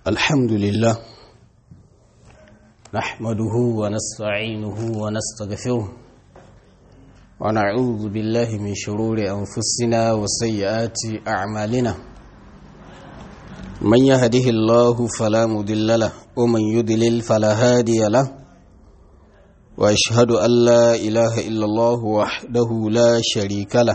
الحمد لله نحمده ونستعينه ونستغفره ونعوذ بالله من شرور أنفسنا وسيئات أعمالنا من يهده الله فلا مضل له ومن يضلل فلا هادي له وأشهد أن لا إله إلا الله وحده لا شريك له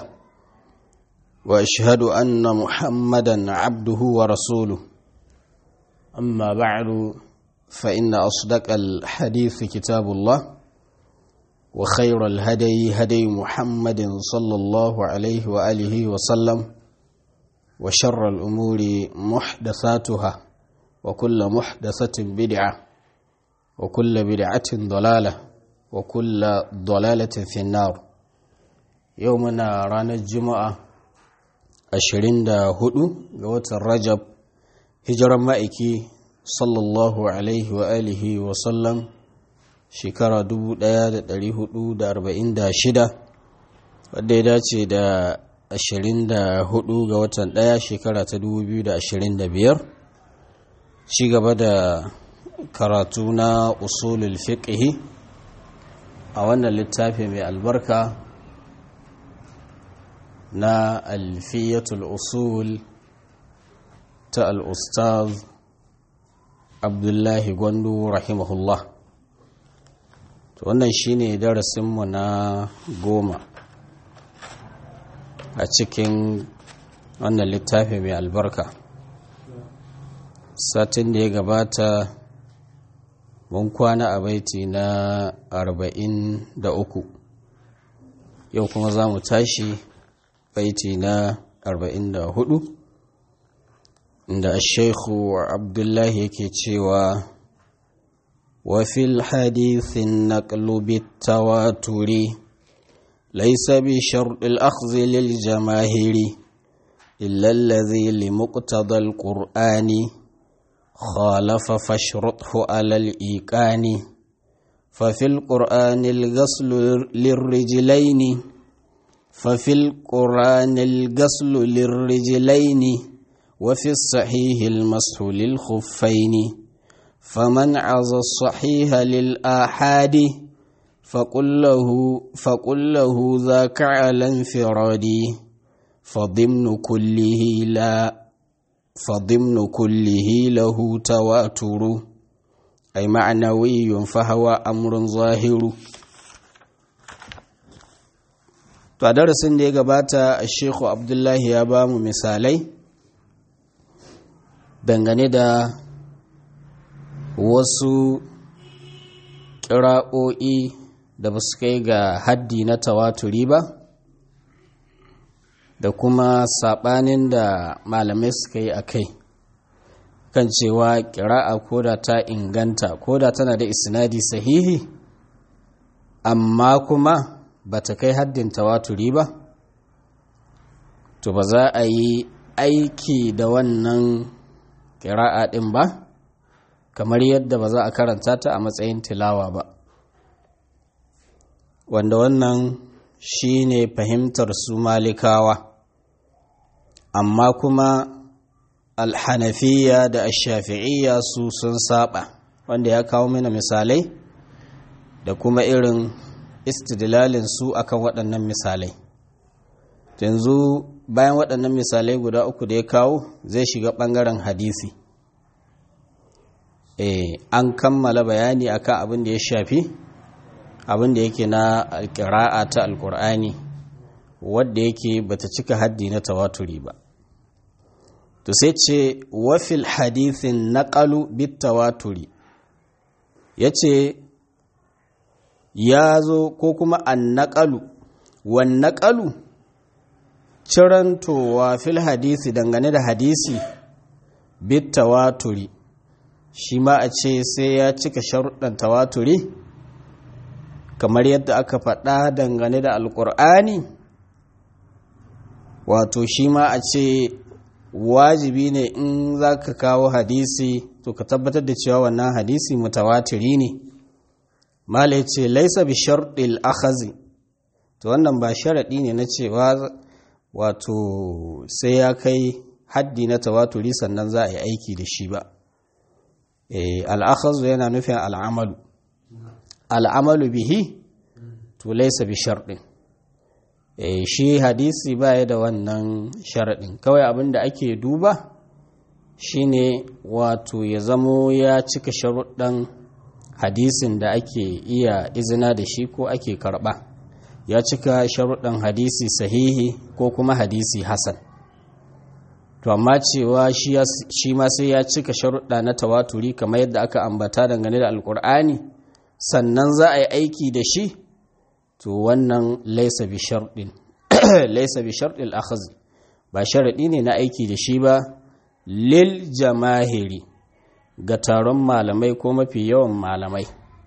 وأشهد أن محمدا عبده ورسوله أما بعد فإن أصدق الحديث كتاب الله وخير الهدي هدي محمد صلى الله عليه وآله وسلم وشر الأمور محدثاتها وكل محدثة بدعة وكل بدعة ضلالة وكل ضلالة في النار يومنا رانا الجمعة أشرين دا هدو قوة الرجب hijiran ma'aiki sallallahu alaihi wa alihi wa sallam shekara 1446 wadda ya dace da 24 ga watan ɗaya shekara ta 2025 ci gaba da karatu na usulul fiqhi a wannan littafi mai albarka na alfiyatul usul ta al'ustaz abdullahi gwandu rahimahullah to wannan shine darasinmu na goma a cikin wannan littafi mai albarka satin da ya gabata mun kwana a baiti na arba'in da uku yau kuma za mu tashi baiti na arba'in da hudu da Sheikhu Abdullahi yake cewa wa fil hadithin naqlu bit tawaturi laysa bi shart al akhdh lil jamahiri illa alladhi li muqtada al qur'ani khalafa fashruthu ala al iqani ففي القرآن الغسل للرجلين ففي القرآن الغسل للرجلين وفي الصحيح المسح للخفين فمن عز الصحيح للآحاد فقل له, فقل له ذاك على انفراد فضمن كله لا فضمن كله له تواتر أي معنوي فهو أمر ظاهر to a darasin da ya gabata a shekhu abdullahi ya ba mu misalai dangane da wasu ƙira'o'i da ba su kai ga haddi na tawaturi ba da kuma saɓanin da malamai suka yi a kai kan cewa ƙira'a koda ta inganta koda tana da isnadi sahihi amma kuma ba ta kai haddin tawaturi ba to ba za a yi aiki da wannan ƙira'a ɗin ba kamar yadda ba za a karanta ta a matsayin tilawa ba wanda wannan shi ne fahimtar su malikawa amma kuma alhanafiya da ashafi'iyya su sun saba wanda ya kawo mana misalai da kuma irin istidlalin su akan waɗannan misalai yanzu bayan waɗannan misalai guda uku da ya kawo zai shiga ɓangaren hadisi e, an kammala bayani akan abin da ya shafi abin da yake na alƙira'a ta alƙur'ani wadda yake bata cika haddi na tawaturi ba to sai ce wafil hadithin naƙalu bit tawaturi ya ce ya zo ko kuma an naƙalu wan naƙalu cirantowa fil hadisi dangane da hadisi bit tawaturi shi ma a ce sai ya cika sharuɗan tawaturi kamar yadda aka faɗa dangane da alƙur'ani wato shi ma a ce wajibi ne in za ka kawo hadisi to ka tabbatar da cewa wannan hadisi mutawatiri ne mala ce laisa bi sharɗil akhazi to wannan ba sharaɗi ne na cewa wato sai ya kai haddi na tawaturi sannan za a yi aiki da shi ba al'akhazu yana nufin al'amalu al'amalu bihi to laisa bi sharɗin shi hadisi baya da wannan sharaɗin kawai abin da ake duba shine wato ya zamo ya cika sharuɗan hadisin da ake iya izina da shi ko ake karɓa ya cika sharuɗan hadisi sahihi ko kuma hadisi hasan to amma cewa shi ma sai ya cika sharuɗa na tawaturi kamar yadda aka ambata dangane da alkur'ani sannan za a yi aiki da shi to wannan laisa bi sharɗin laisa bi sharɗin akhaz ba sharaɗi ne na aiki da shi ba lil jamahiri ga taron malamai ko mafi yawan malamai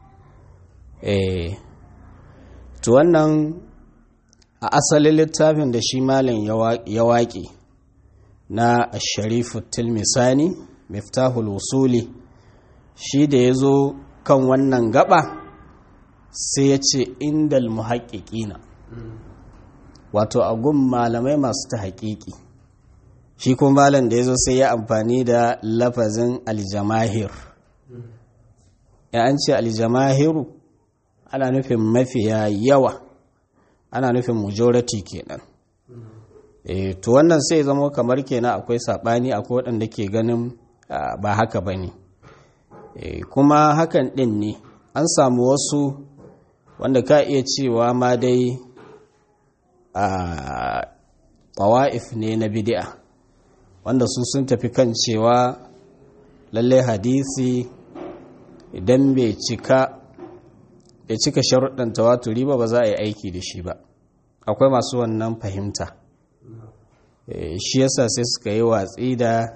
eh to wannan a asalin littafin da shi malam ya waƙe na sharifu tilmisani miftahul usuli shi da ya zo kan wannan gaba sai ya ce indal muhaƙiƙina wato a gun malamai masu ta haƙiƙi shi kuma malam da ya zo sai ya amfani da lafazin aljamahir ya an ce aljamahiru ana nufin mafiya yawa ana nufin majority kenan e, to wannan sai zama kamar kenan akwai saɓani akwai waɗanda ke ganin ba haka ba ne e, kuma hakan ɗin ne an samu wasu wanda ka iya cewa ma dai a ƙawa'if ne na bidi'a wanda su sun tafi kan cewa lallai hadisi idan bai cika bai cika sharuɗan tawaturi ba ba za a yi aiki da shi ba akwai masu wannan fahimta shi yasa sai suka yi watsi da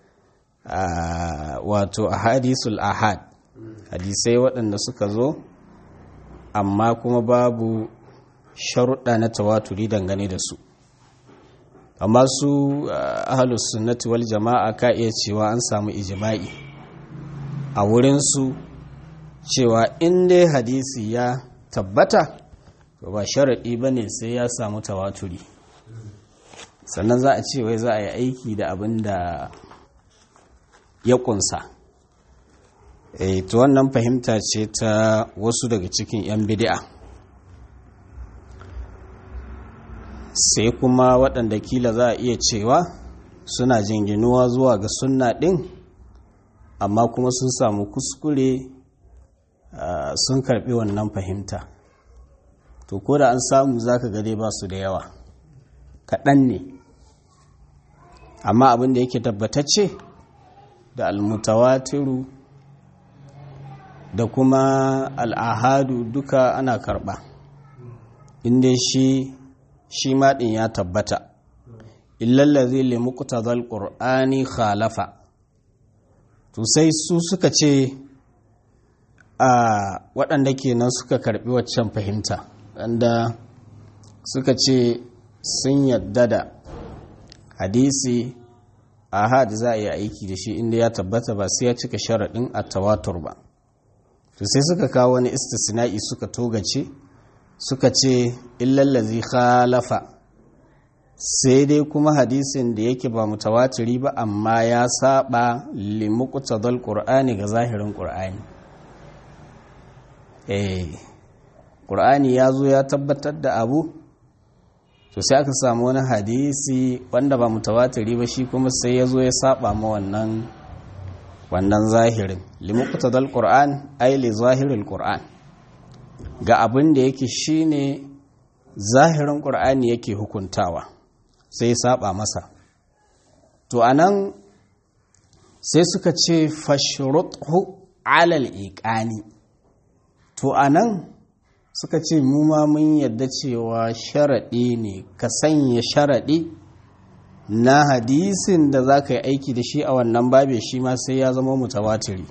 wato a hadisul ahad hadisai waɗanda suka zo amma kuma babu sharuɗa na tawaturi dangane da su amma su ahalus sunnati wal jama'a ka iya cewa an samu ijima'i a wurinsu cewa in dai hadisi ya tabbata to ba sharaɗi ba ne sai ya samu tawaturi sannan za a ce wai za a yi aiki da abin da ya kunsa e, to wannan fahimta ce ta wasu daga cikin 'yan bidi'a sai kuma waɗanda kila za a iya cewa suna jinginuwa zuwa ga sunna ɗin amma kuma sun samu kuskure sun karɓi wannan fahimta to ko da an samu za ka gade ba su da yawa kaɗan ne amma abin da yake tabbatacce da almutawatiru da kuma al'ahadu duka ana karɓa inda shi shi maɗin ya tabbata illallazi limukuta zal ƙur'ani khalafa to sai su suka ce a waɗanda kenan suka karɓi waccan fahimta wanda suka ce sun yadda da hadisi ahad za a yi aiki da shi inda ya tabbata ba sai ya cika sharaɗin a tawatur ba to sai suka kawo wani istisna'i suka togace suka ce illallazi khalafa sai dai kuma hadisin da yake ba mutawatiri ba amma ya saba limuqtadal qur'ani ga zahirin qur'ani eh qur'ani ya zo ya tabbatar da abu to sai aka samu wani hadisi wanda ba mutawatiri ba shi kuma sai ya zo ya saba ma wannan wannan zahirin limuqtadal qur'an ay li zahiril qur'an ga abin da yake shine zahirin qur'ani yake hukuntawa sai ya saba masa to anan sai suka ce fashruthu alal iqani to anan suka ce mu ma mun yadda cewa sharaɗi ne ka sanya sharaɗi na hadisin da za ka yi aiki da shi a wannan babe shi ma sai ya zama mutawatiri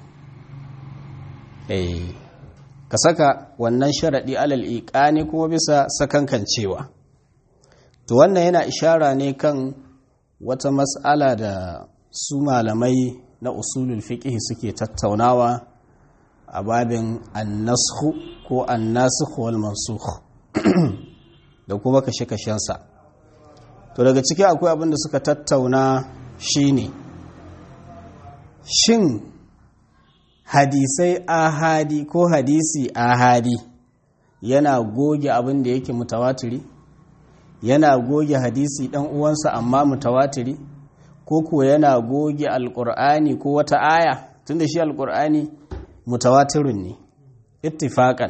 eh ka saka wannan sharaɗi alal iƙani kuma bisa sakankan cewa to wannan yana ishara ne kan wata mas'ala da su malamai na usulul fiqh suke tattaunawa a babin annashu ko annasukh wal mansukh da kuma kashe-kashensa to daga ciki akwai abin da suka tattauna shine shin hadisai ahadi ko hadisi ahadi yana goge abin da yake mutawatiri yana goge hadisi dan uwansa amma mutawatiri ko ko yana goge alkur'ani ko wata aya tunda shi alkur'ani mutawatirin ne ittifaqan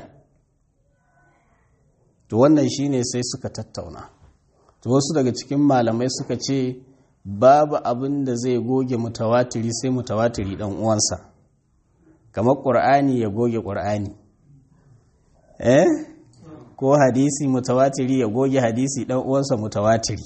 to wannan shine sai suka tattauna to wasu daga cikin malamai suka ce babu abin da zai goge mutawatiri sai mutawatiri dan uwansa kamar qur'ani ya goge qur'ani eh ko hadisi mutawatiri ya goge hadisi dan uwansa mutawatiri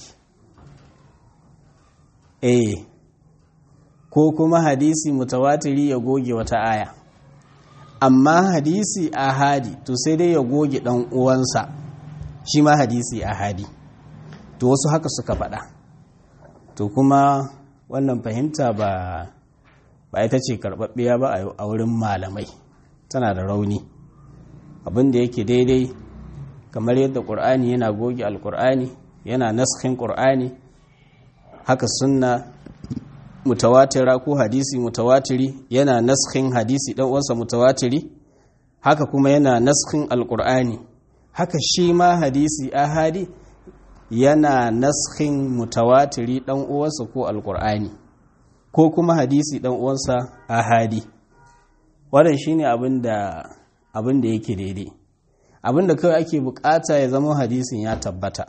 eh ko kuma hadisi mutawatiri ya goge wata aya amma hadisi ahadi to sai dai ya goge dan uwansa shi ma hadisi ahadi to wasu haka suka faɗa to kuma wannan fahimta ba ba ita ce karɓaɓɓiya ba a wurin malamai tana da rauni abin da yake daidai kamar yadda ƙur'ani yana goge alƙur'ani yana naskin ƙur'ani haka sunna mutawatira ko hadisi mutawatiri yana naskin hadisi ɗan uwansa mutawatiri haka kuma yana naskin alƙur'ani haka shi ma hadisi ahadi yana naskin mutawatiri ɗan uwansa ko alƙur'ani ko kuma hadisi ɗan uwansa ahadi wannan shine abin da abin da yake daidai abin da kawai ake bukata ya zama hadisin ya tabbata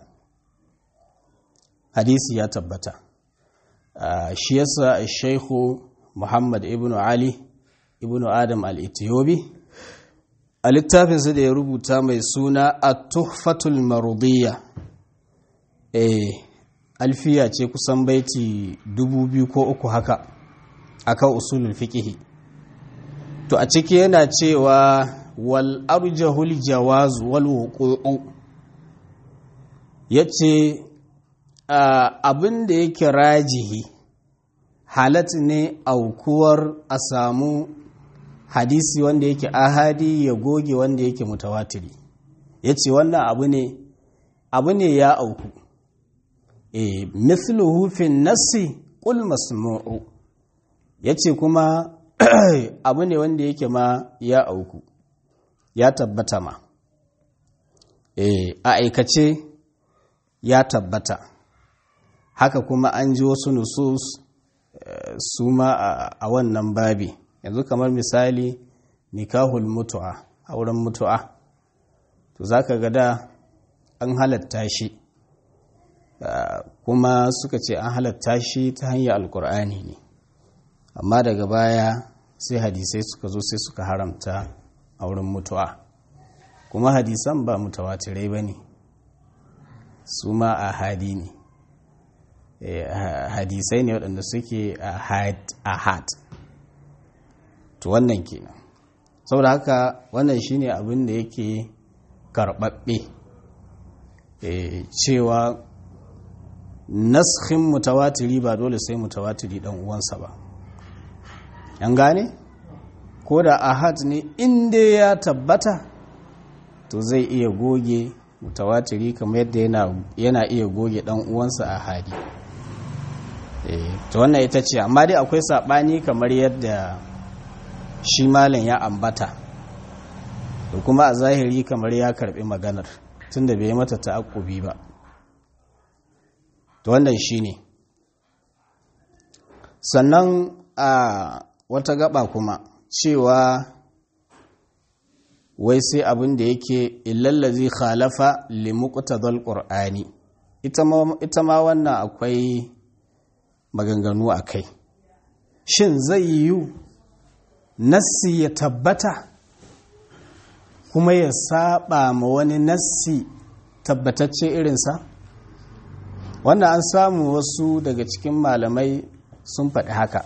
hadisi ya tabbata shi yasa shaikhu muhammad ibn ali ibn adam al-ethiopi a littafinsa da ya rubuta mai suna a tuhfatul marudiyya eh alfiya ce kusan baiti dubu biyu ko uku haka akan usulul fiqhi to a ciki yana cewa wal arjahul jawaz wal wuqu'u yace abin da yake rajihi halat ne aukuwar a samu hadisi wanda yake ahadi ya goge wanda yake mutawatiri yace wannan abu ne abu ne ya auku e mithluhu fi nassi qul masmu'u yace kuma abu ne wanda yake ma ya auku ya tabbata ma e a aikace ya tabbata haka kuma an ji wasu nusus su ma a wannan babi yanzu kamar misali nikahul mutu'a auren mutu'a to zaka ga da an halatta shi kuma suka ce an halatta shi ta hanyar alkur'ani ne amma daga baya sai hadisai suka zo sai suka haramta auren mutu'a kuma hadisan ba mutawatirai ba ne su ma a hadi ne hadisai ne waɗanda suke a had to wannan kenan saboda haka wannan shine abin da yake karɓaɓɓe cewa naskhin mutawatiri ba dole sai mutawatiri ɗan uwansa ba yan gane ko da ahad ne inda ya tabbata to zai iya goge mutawatiri kamar yadda yana iya goge ɗan uwansa ahadi to wannan ita ce amma dai akwai saɓani kamar yadda shi malam ya ambata da kuma a zahiri kamar ya karɓi maganar tunda bai mata ta'akkubi ba to wannan shi ne sannan a wata gaba kuma cewa wai sai abin da yake illallazi khalafa limuqtadal qur'ani ita ma wannan akwai maganganu a kai shin zai yiwu nassi ya tabbata kuma ya saba ma wani nassi tabbatacce irinsa wannan an samu wasu daga cikin malamai sun faɗi haka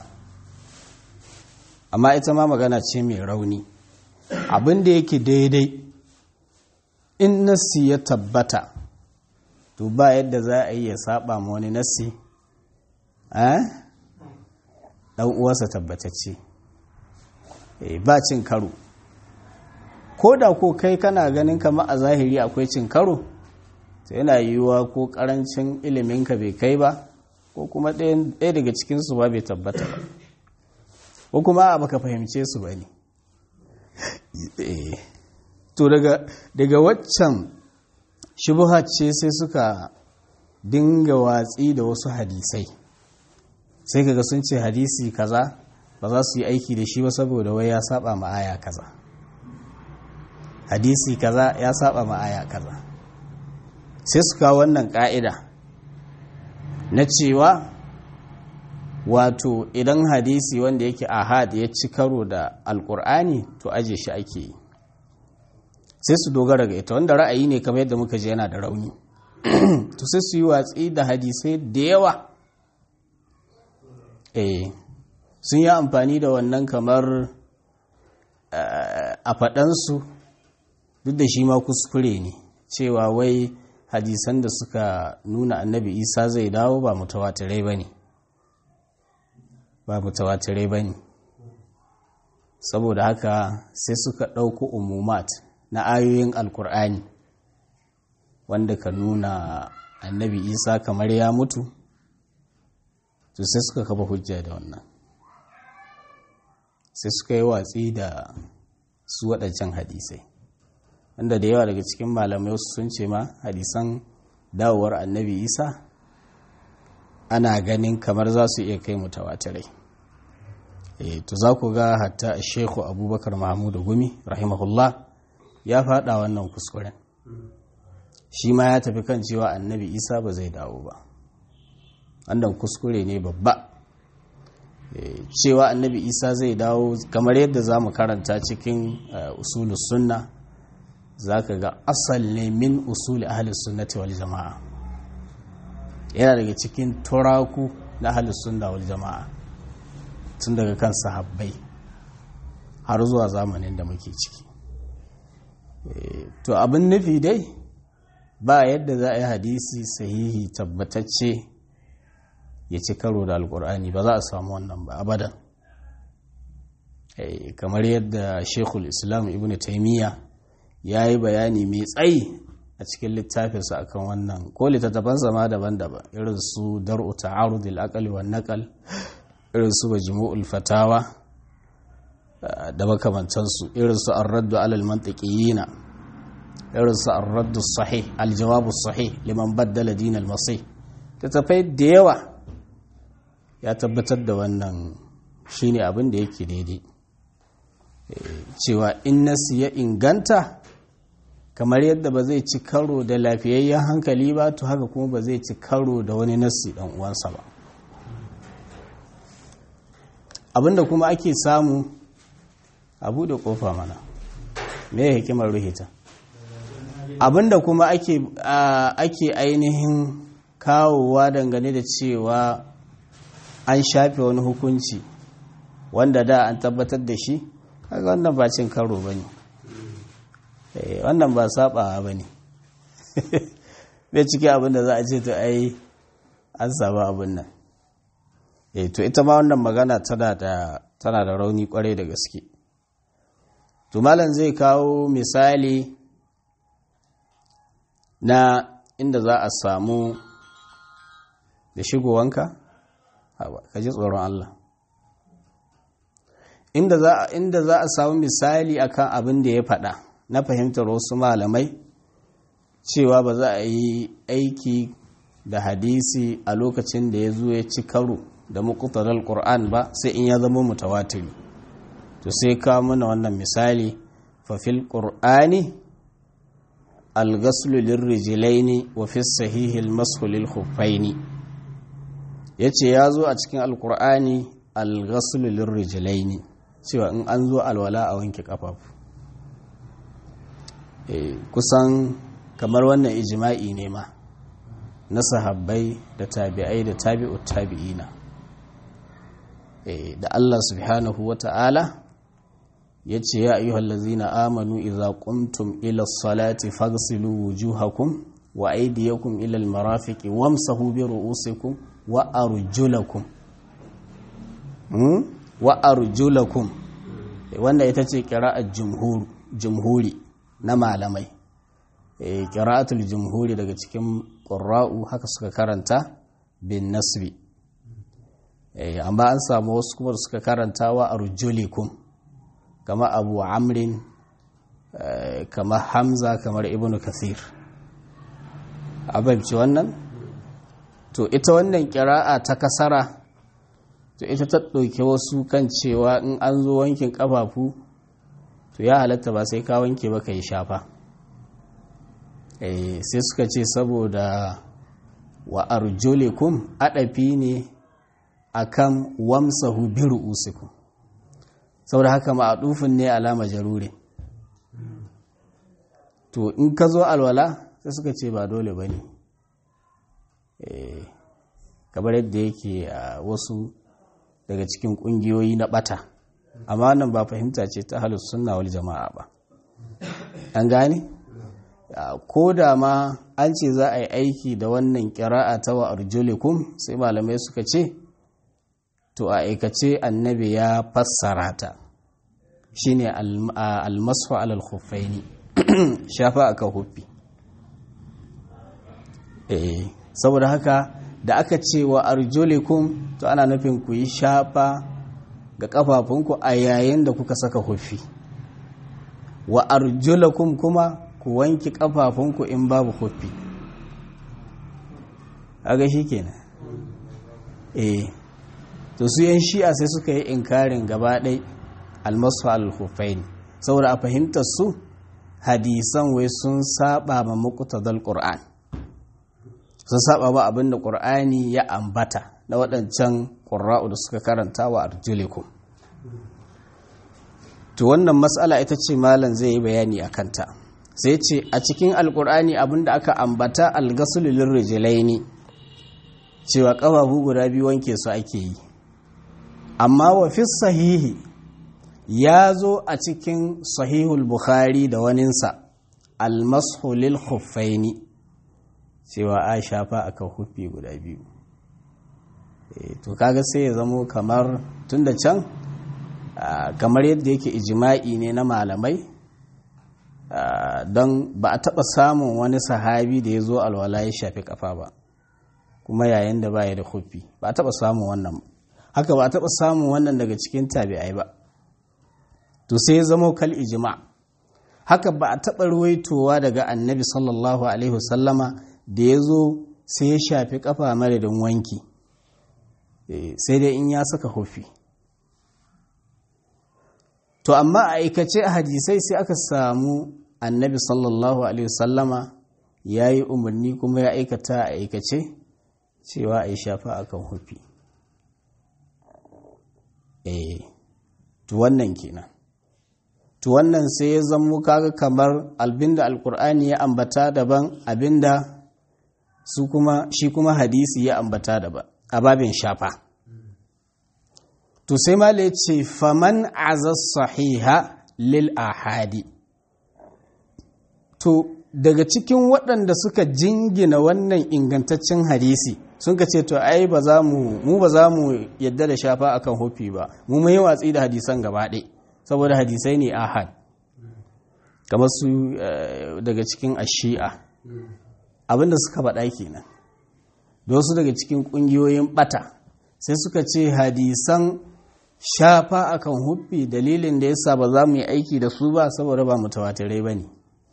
amma ita ma magana ce mai rauni abin da yake daidai in nassi ya tabbata to ba yadda za a yi ya saba ma wani nassi ɗan uwarsa tabbatacce ba cin karo ko da ko kai kana ganin kama a zahiri akwai cin karo to yana yiwuwa ko karancin iliminka bai kai ba ko kuma ɗaya daga cikinsu ba bai tabbata ba ko kuma a baka fahimce su ba ne to daga daga waccan shubuha ce sai suka dinga watsi da wasu hadisai sai kaga sun ce hadisi kaza ba za su yi aiki da shi ba saboda wai ya saba ma aya kaza hadisi kaza ya saba ma aya kaza sai su kawo wannan ka'ida na cewa wato idan hadisi wanda yake ahad ya ci karo da alkur'ani to aje shi ake yi sai su dogara ga ita wanda ra'ayi ne kamar yadda muka je yana da rauni to sai su yi watsi da hadisai da yawa eh sun yi amfani da wannan kamar a faɗansu duk da shi ma kuskure ne cewa wai hadisan da suka nuna annabi isa zai dawo ba mutawatirai ba ne ba mutawatirai ba ne saboda haka sai suka ɗauko umumat na ayoyin alkur'ani wanda ka nuna annabi isa kamar ya mutu to sai suka kafa hujja da wannan sai suka yi watsi da su waɗancan hadisai wanda da yawa daga cikin malamai wasu sun ce ma hadisan dawowar annabi isa ana ganin kamar za su iya kai mutawatirai e, to za ku ga hatta shekhu abubakar mahmudu gumi rahimahullah ya faɗa wannan kuskuren shi ma ya tafi kan cewa annabi isa ba zai dawo ba wannan kuskure ne babba cewa annabi isa zai dawo kamar yadda za mu karanta cikin usulus sunna za ka ga asal ne min usuli ahalus sunnati wal jama'a yana daga cikin turaku na ahalus sunna wal jama'a tun daga kan sahabbai har zuwa zamanin da muke ciki to abin nufi dai ba yadda za a yi hadisi sahihi tabbatacce ya ci karo da alkur'ani ba za a samu wannan ba abadan kamar yadda shekul islam ibn taimiyya ya yi bayani mai tsayi a cikin littafinsa akan wannan ko littattafan zama daban-daban irin su dar'u ta'arudil aqli wan naqal irin su majmu'ul fatawa da makamantansu irin su ar-raddu alal mantiqiyina irin su ar-raddu sahih al-jawabu sahih liman baddala din al-masih tattafai da yawa ya tabbatar da wannan shine abin da yake daidai cewa in nasi ya inganta kamar yadda ba zai ci karo da lafiyayyen hankali ba to haka kuma ba zai ci karo da wani nasi dan uwansa ba abinda kuma ake samu a buɗe ƙofa mana me hikimar ruhita abinda kuma ake ake ainihin kawowa dangane da cewa an shafe wani hukunci wanda da an tabbatar da shi kaga wannan ba cin karo ba ne wannan ba sabawa ba ne bai ciki abinda za a ce to ai an saba abin nan eh to ita ma wannan magana tana da tana da rauni kwarai da gaske to malam zai kawo misali na inda za a samu da shigowanka ka ji tsoron Allah inda za inda za a samu misali akan abin da ya faɗa na fahimtar wasu malamai cewa ba za a yi aiki da hadisi a lokacin da ya zo ya ci karo da muqtadal qur'an ba sai in ya zama mutawatiri to sai ka mana wannan misali fa fil qur'ani al-ghaslu lirrijlaini wa fi sahihi al-mashu lil khuffaini yace ya zo a cikin al-qur'ani al-ghaslu lirrijlaini cewa in an zo alwala a wanke kafafu kusan kamar wannan ijma'i ne ma na sahabbai da tabi'ai da tabi'ut tabi'ina da Allah subhanahu wa ta'ala ya ce ya ayyuhal lazina amanu idza qumtum ila salati faghsilu wujuhakum wa aydiyakum ila almarafiqi wamsahu bi ru'usikum wa arjulakum wa arjulakum wanda ita ce qira'at jumhur jumhuri na malamai qira'atul jumhuri daga cikin qurra'u haka suka karanta bin nasbi amma an samu wasu kuma suka karanta wa arjulikum kama abu amrin kamar hamza kamar ibnu kathir abinci wannan to ita wannan kira'a ta kasara to ita ta ɗauki wasu kan cewa in an zo wankin ƙafafu to ya halatta ba sai ka wanke ba ka yi shafa sai suka ce saboda wa arjulikum adafi ne akan wamsahu bi ru'usikum saboda haka ma'adufin ne alama jarure to in ka zo alwala sai suka ce ba dole bane eh kamar yadda yake a wasu daga cikin kungiyoyi na bata amma nan ba fahimta ce ta halus sunna wal jama'a ba an gane ko da ma an ce za a yi aiki da wannan kira'a ta wa arjulikum sai malamai suka ce to a aikace annabi ya fassara ta shine almasu alal khuffaini shafa aka huffi eh saboda haka da aka ce wa arjulikum to ana nufin ku yi shafa ga kafafunku a yayin da kuka saka huffi wa arjulakum kuma ku wanki kafafunku in babu huffi aga shi kenan eh to su yan shi'a sai suka yi inkarin gaba ɗai almasu al-huffain saboda a fahimtar su hadisan wai sun saba ma muqtadal qur'an sun saba ba abinda qur'ani ya ambata na waɗancan qurra'u da suka karanta wa arjulikum to wannan matsala ita ce malam zai yi bayani a kanta sai ce a cikin alkur'ani abinda aka ambata algasululin rijilaini cewa ƙafafu guda biyu wanke su ake yi amma wa fi sahihi ya zo a cikin sahihul bukhari da waninsa almashulil huffaini cewa a shafa akan huffi guda biyu to kaga sai ya zamo kamar tun da can kamar yadda yake ijima'i ne na malamai don ba a taɓa samun wani sahabi da ya zo alwala ya shafi kafa ba kuma yayin da baya da huffi ba a taɓa samun wannan haka ba a taɓa samun wannan daga cikin tabi'ai ba to sai ya zama kal ijima haka ba a taɓa ruwaitowa daga annabi sallallahu alaihi wasallama da ya zo sai ya shafi kafa madadin wanki sai dai in ya saka huffi to amma a aikace a hadisai sai aka samu annabi sallallahu alaihi wasallama ya yi umarni kuma ya aikata a aikace cewa a yi shafa a kan hufi eh to wannan kenan to wannan sai ya zamo kaga kamar abinda alkur'ani ya ambata daban abinda su kuma shi kuma hadisi ya ambata daban a babin shafa to sai mala ce faman azaz sahiha lil ahadi to daga cikin waɗanda suka jingina wannan ingantaccen hadisi sun ka ce to ai ba za mu mu ba za mu yadda da shafa akan hofi ba mu mai watsi da hadisan gaba ɗaya saboda hadisai ne ahad kamar su daga cikin ashi'a abinda suka faɗa kenan da wasu daga cikin ƙungiyoyin ɓata sai suka ce hadisan shafa akan huffi dalilin da yasa ba za mu yi aiki da su ba saboda ba mutawatirai ba ne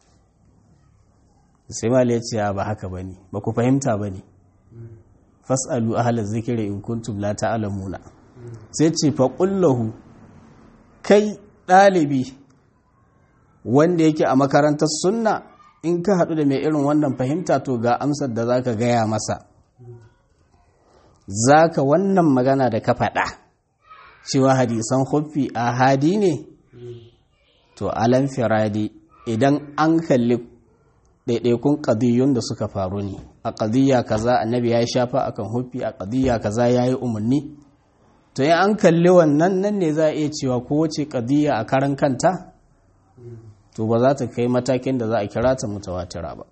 sai mali ya ce ba haka ba ne ba ku fahimta ba ne fas'alu ahalar zikiri in kuntum la ta'lamuna sai ce fa qullahu kai ɗalibi wanda yake a makarantar sunna in ka haɗu da mai irin wannan fahimta to ga amsar da zaka gaya masa zaka wannan magana da ka faɗa cewa hadisan huffi a hadi ne to alan firadi idan an kalli ɗaiɗaikun ƙadiyyun da suka faru ne a ƙadiyya kaza annabi ya yi shafa akan huffi a ƙadiyya kaza ya yi umarni to in an kalli wannan nan ne za a iya cewa kowace ƙadiyya a karan kanta to ba za ta kai matakin da za a kira ta mutawatira ba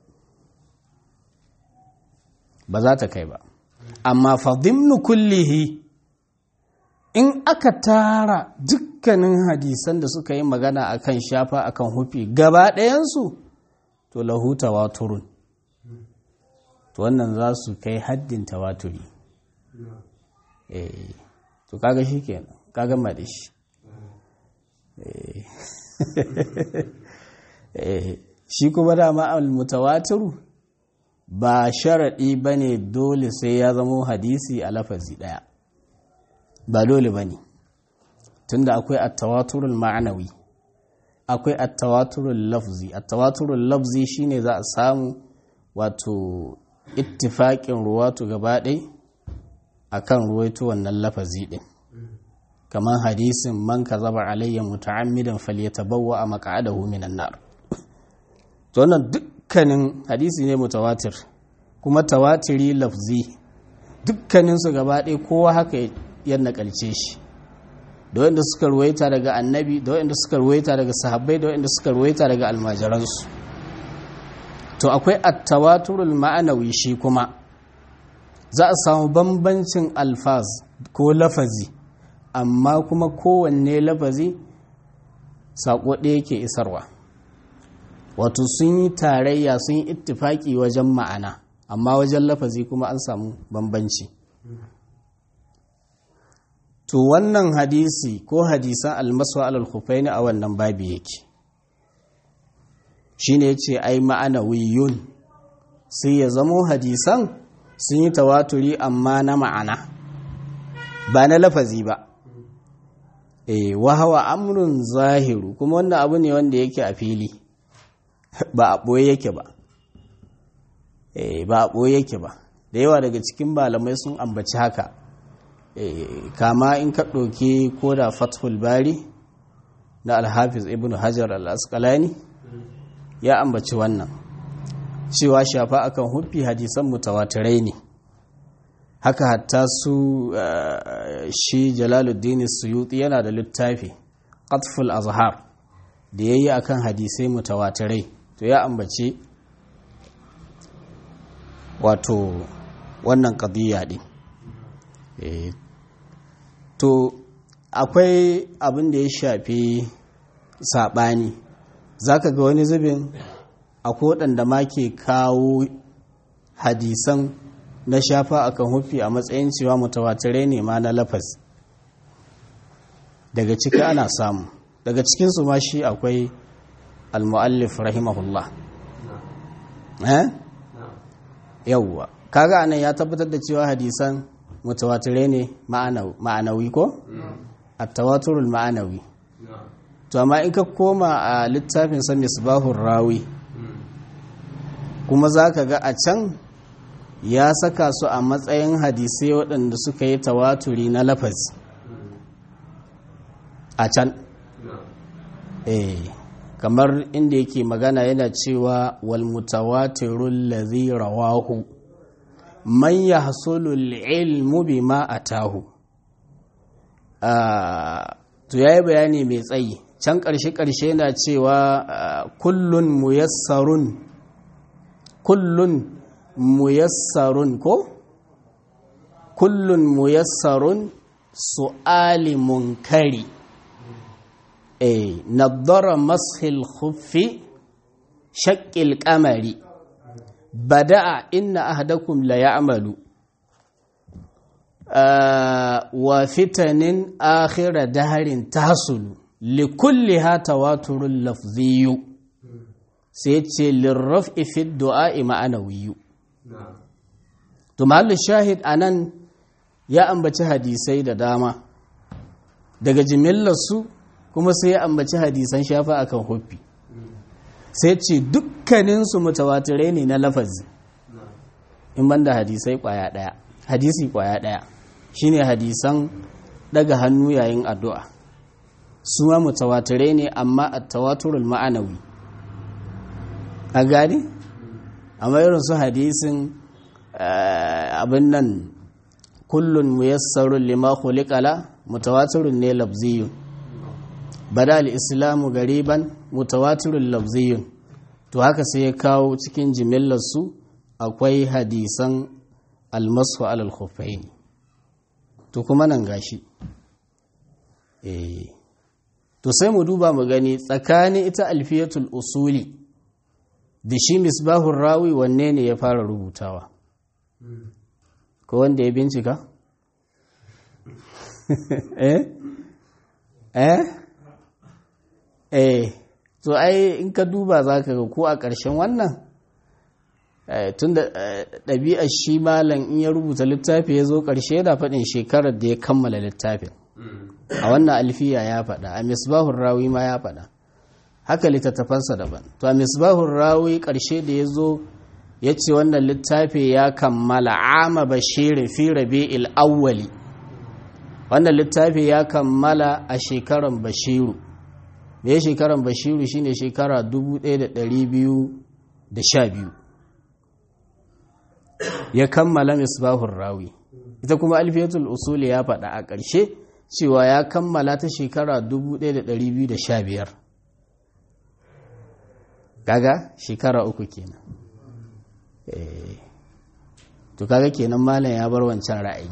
ba za ta kai ba amma fadimnu kullihi in aka tara dukkanin hadisan da suka yi magana akan shafa akan hufi gaba ɗayansu to lahu tawaturun to wannan za su kai haddin tawaturi eh to kaga shi kenan kaga ma da shi shi kuma dama al-mutawatiru ba sharaɗi ba ne dole sai ya zamo hadisi a lafazi ɗaya ba dole ba ne tunda akwai attawaturul ma'anawi akwai attawaturul lafzi attawaturul lafzi shine za a samu wato ittifaƙin ruwatu gaba ɗai a kan ruwaito wannan lafazi ɗin kamar hadisin man ka zaba alayya muta'ammidan falyatabawwa a maka'adahu minan nar to wannan dukkanin hadisi ne mutawatir kuma tawatiri lafzi dukkaninsu gaba ɗaya kowa haka ya nakalce shi da wanda suka ruwaita daga annabi da wanda suka ruwaita daga sahabbai da wanda suka ruwaita daga almajiransu to akwai attawaturul ma'anawi shi kuma za a samu bambancin alfaz ko lafazi amma kuma kowanne lafazi saƙo ɗaya yake isarwa wato sun yi tarayya sun yi ittifaki wajen ma'ana amma wajen lafazi kuma an samu bambanci to wannan hadisi ko hadisan almaswa alal khufaini a wannan babi yake shine yace ai ma'ana wiyun sai ya zamo hadisan sun yi tawaturi amma na ma'ana ba na lafazi ba eh wa hawa amrun zahiru kuma wannan abu ne wanda yake a fili ba a ɓoye yake ba ba a ɓoye yake ba da yawa daga cikin malamai sun ambaci haka kama in ka ɗauki ko da fathul bari na alhafiz ibn hajar al-asqalani ya ambaci wannan cewa shafa akan huffi hadisan mutawatirai ne haka hatta su shi jalaluddin suyuti yana da littafi qatful azhar da yayi akan hadisai mutawatirai to ya ambace wato wannan ƙadiyya ɗin to akwai abin da ya shafi saɓani za ka ga wani zubin akwai waɗanda ma ke kawo hadisan na shafa akan hufi a matsayin cewa mutawatirai ne ma na lafaz daga ciki ana samu daga cikinsu ma shi akwai al-mu'allif rahimahullah eh yawwa kaga anan ya tabbatar da cewa hadisan mutawatire ne ma'anawi ko at-tawaturul ma'anawi to amma in ka koma a littafin sa misbahur rawi kuma zaka ga a can ya saka su a matsayin hadisai waɗanda suka yi tawaturi na lafazi a can eh kamar inda yake magana yana cewa wal mutawatirul ladhi rawahu man yahsulu ilmu bima atahu to yayi bayani mai tsayi can ƙarshe ƙarshe yana cewa kullun muyassarun kullun muyassarun ko kullun muyassarun su'ali munkari eh nadara mashil khuffi shaqqil qamari bada'a inna ahadakum la ya'malu wa fitanin akhira daharin tahsulu likulliha tawaturul lafziyyu sai ce lirraf'i fi du'a'i ma'anawiyyu to mahallu shahid anan ya ambaci hadisai da dama daga jimillarsu kuma sai ya ambaci hadisan shafa akan huffi sai ce dukkaninsu mutawatirai ne na lafazi in banda hadisai kwaya daya hadisi kwaya daya shine hadisan daga hannu yayin addu'a su ma mutawatirai ne amma a tawaturul ma'anawi a gani amma irin su hadisin abin nan kullun muyassarun lima khuliqala mutawatirun ne lafziyun bada al-islamu gariban mutawatirun lafziyun to haka sai ya kawo cikin jimillar su akwai hadisan almasu alal khuffaini to kuma nan gashi eh to sai mu duba mu gani tsakanin ita alfiyatul usuli da shi misbahun rawi wanne ne ya fara rubutawa ko wanda ya bincika eh eh eh to ai in ka duba za ka ga ko a ƙarshen wannan tun da ɗabi'ar shi malam in ya rubuta littafi ya zo ƙarshe yana faɗin shekarar da ya kammala littafin a wannan alfiya ya faɗa a misbahun rawi ma ya faɗa haka littattafansa daban to a misbahun rawi ƙarshe da ya zo ya ce wannan littafi ya kammala ama bashirin fi rabi'il awwali wannan littafi ya kammala a shekaran bashiru me ya shekaran bashiru shine shekara 1212 ya kammala misbahun rawi ita kuma alfiyatul usuli ya faɗa a ƙarshe cewa ya kammala ta shekara 1215 kaga shekara uku kenan to kaga kenan malam ya bar wancan ra'ayi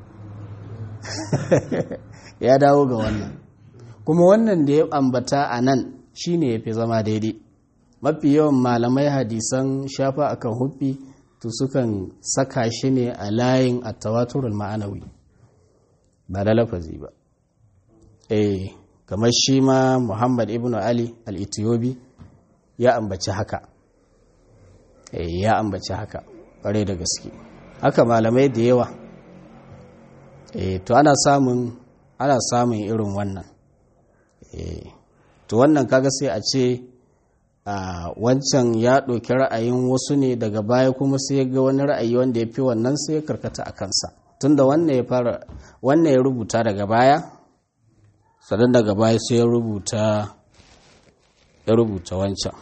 ya dawo ga wannan kuma wannan da ya ambata a nan shine ya fi zama daidai mafi yawan malamai hadisan shafa akan huffi to sukan saka shi ne a layin attawaturul ma'anawi ba da lafazi ba eh kamar shi ma muhammad ibn ali al-ethiopi ya ambaci haka eh ya ambaci haka ƙware da gaske haka malamai da yawa eh to ana samun ana samun irin wannan eh to wannan kaga sai a ce a wancan ya ɗauki ra'ayin wasu ne daga baya kuma sai ya ga wani ra'ayi wanda ya fi wannan sai ya karkata a kansa tunda wannan ya fara wannan ya rubuta daga baya sannan daga baya sai ya rubuta ya rubuta wancan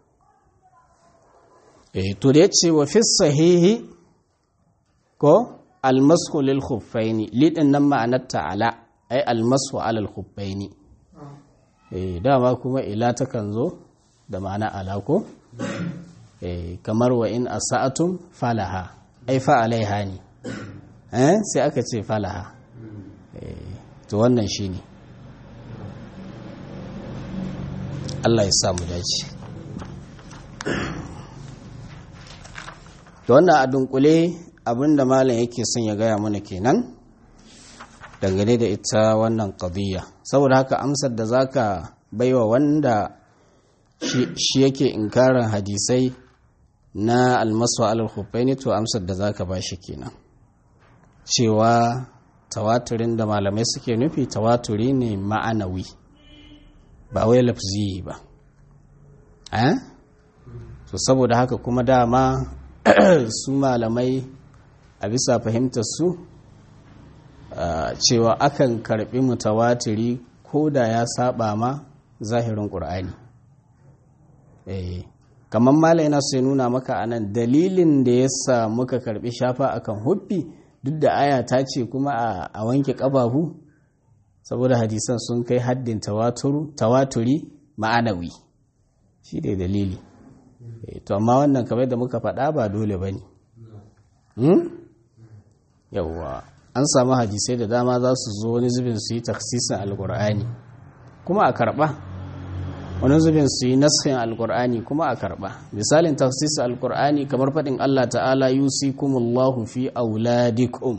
eh to da ya ce wa fi sahihi ko almasu lil khuffaini lidin nan ma'anar ta'ala ai almasu alal khuffaini eh dama kuma ila takan zo da ma'ana alako eh kamar wa in asa'atum falaha ai fa alaiha ne eh sai aka ce falaha eh to wannan shine Allah ya sa mu dace to wannan a dunkule abinda malam yake son ya gaya mana kenan dangane da ita wannan qadiyya saboda haka amsar da zaka baiwa wanda shi yake inkarin hadisai na almasu alal khuffaini to amsar da zaka bashi kenan cewa tawaturin da malamai suke nufi tawaturi ne ma'anawi ba wai lafzi ba eh to saboda haka kuma dama su malamai a bisa fahimtar su cewa akan karbi mutawatiri ko da ya saba ma zahirin ƙur'ani kamar malai na sai nuna maka anan dalilin da ya sa muka karbi shafa akan huffi duk da aya ta ce kuma a wanke ƙabahu saboda hadisan sun kai haddin tawaturi ma'anawi shi ne dalili to amma wannan kamar da muka faɗa ba dole ba ne yawwa an samu hadisai da dama za su zo wani zubin su yi taksisin alkur'ani kuma a karɓa wani zubin su yi nasfin alkur'ani kuma a karɓa misalin taksisin alkur'ani kamar faɗin allah ta'ala yusikumullahu fi auladikum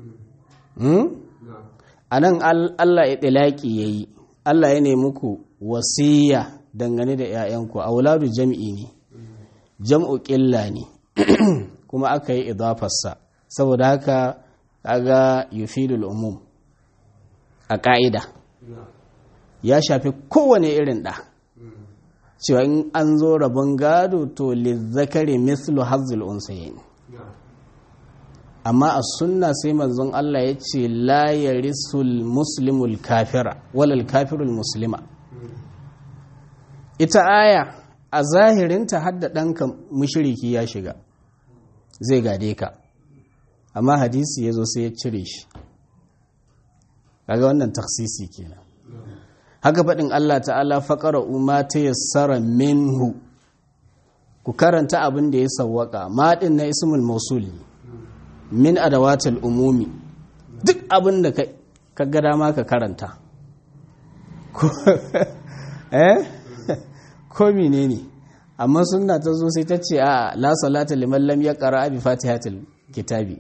a nan allah ya ɗilaƙi ya yi allah ya nemi ku wasiya dangane da 'ya'yanku auladu jam'i ne jam'u ƙilla ne kuma aka yi idafarsa saboda haka kaga yufidul umum a ƙa'ida ya shafi kowane irin ɗa cewa in an zo rabon gado to lizzakari mislu hazzul unsayin amma a sunna sai manzon Allah ya ce la yarisul muslimul kafira walal kafirul muslima ita aya a zahirinta hadda ɗanka mushiriki ya shiga zai gade ka amma hadisi ya zo sai ya cire shi kaga wannan taksisi kenan haka faɗin Allah ta'ala faƙara umma ta yassara minhu ku karanta abin da ya sawwaka maɗin na ismul mausul min adawatul umumi duk abin da ka ga dama ka karanta eh ko menene amma sunna ta zo sai ta ce a la salata liman lam yaqra bi fatihatil kitabi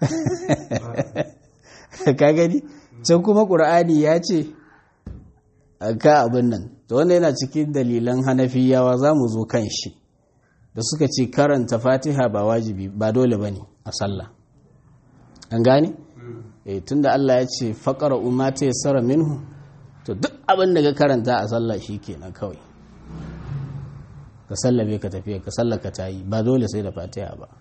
ka gani can kuma qur'ani ya ce ka abin nan to wanda yana cikin dalilan hanafiyawa za mu zo kan shi da suka ce karanta fatiha ba wajibi ba dole ba ne a sallah an gane? e tunda Allah ya ce faƙara umata ya tsara minhu to duk abin da ka karanta a sallah shi kenan kawai ka sallabe ka tafiya ka sallaka ta yi ba dole sai da fatiha ba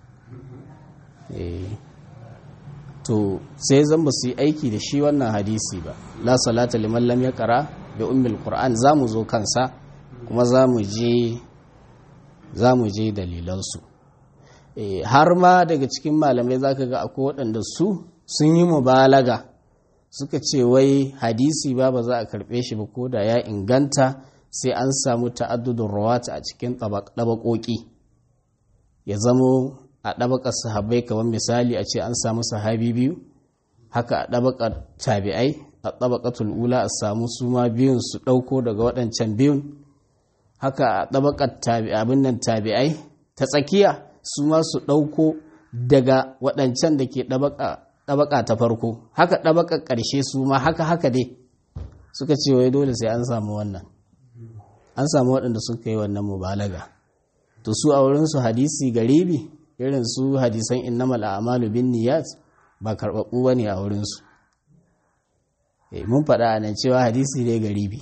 to sai zan ba su yi aiki da shi wannan hadisi ba la salata liman lam ya kara bi ummil qur'an za mu zo kansa kuma za mu je za mu je dalilansu har ma daga cikin malamai za ka ga akwai waɗanda su sun yi mubalaga suka ce wai hadisi ba ba za a karɓe shi ba ko da ya inganta sai an samu ta'addudun rawata a cikin ɗabaƙoƙi ya zamo a ɗabaƙar sahabbai kamar misali a ce an samu sahabi biyu haka a ɗabaƙar tabi'ai a ɗabaƙatul ula a samu su ma biyun su ɗauko daga waɗancan biyun haka a ɗabaƙar abin nan tabi'ai ta tsakiya su ma su ɗauko daga waɗancan da ke ɗabaƙa ta farko haka ɗabaƙar ƙarshe su ma haka haka dai suka ce wai dole sai an samu wannan an samu waɗanda suka yi wannan mubalaga to su a wurinsu hadisi garibi irin su hadisan innamal a'malu bin niyyat ba karɓaɓɓu bane a wurinsu mun faɗa a nan cewa hadisi ne garibi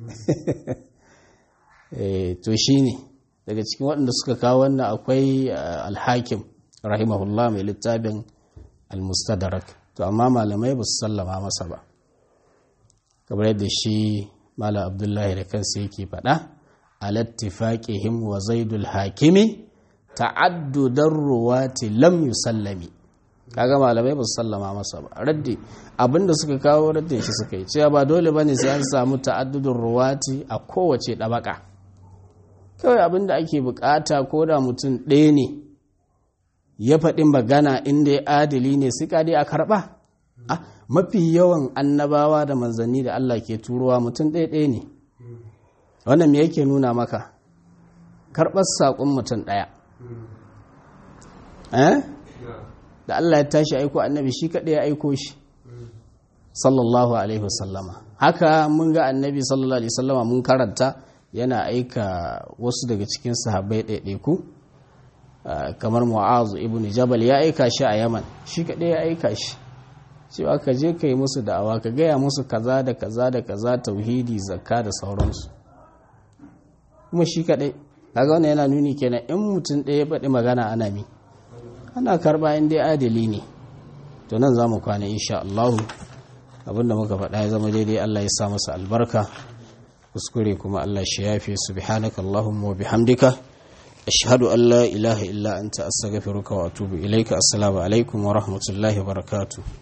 to shine daga cikin waɗanda suka kawo wannan akwai alhakim rahimahullah mai littafin almustadrak to amma malamai ba su sallama masa ba kamar yadda shi malam abdullahi da kansa yake faɗa alattifaqihim wa zaidul hakimi ta'addudan ruwati lam yusallami kaga malamai ba su sallama masa ba raddi abinda suka kawo raddin shi suka yi cewa ba dole bane sai an samu ta'addudun ruwati a kowace ɗabaka kawai abinda ake bukata ko da mutum ɗaya ne ya faɗi magana inda ya adali ne suka dai a karɓa mafi yawan annabawa da manzanni da Allah ke turowa mutum ɗaya ɗaya ne wannan me yake nuna maka karɓar saƙon mutum ɗaya da Allah ya tashi aiko annabi shi kaɗai ya aiko shi sallallahu alaihi wasallama haka mun ga annabi sallallahu alaihi wasallama mun karanta yana aika wasu daga cikin sahabbai ɗaiɗaiku kamar mu'azu ibn jabal ya aika shi a yaman shi kaɗai ya aika shi cewa ka je ka yi musu da'awa ka gaya musu kaza da kaza da kaza tauhidi zakka da sauransu kuma shi kaɗai kaga wannan yana nuni kenan in mutum ɗaya ya faɗi magana ana mi ana karɓa in dai adali ne to nan za mu kwana insha Allah abinda muka faɗa ya zama daidai Allah ya sa masa albarka kuskure kuma Allah shi yafe subhanaka Allahumma wa bihamdika ashhadu an la ilaha illa anta astaghfiruka wa atubu ilaika assalamu alaikum wa rahmatullahi wa barakatuh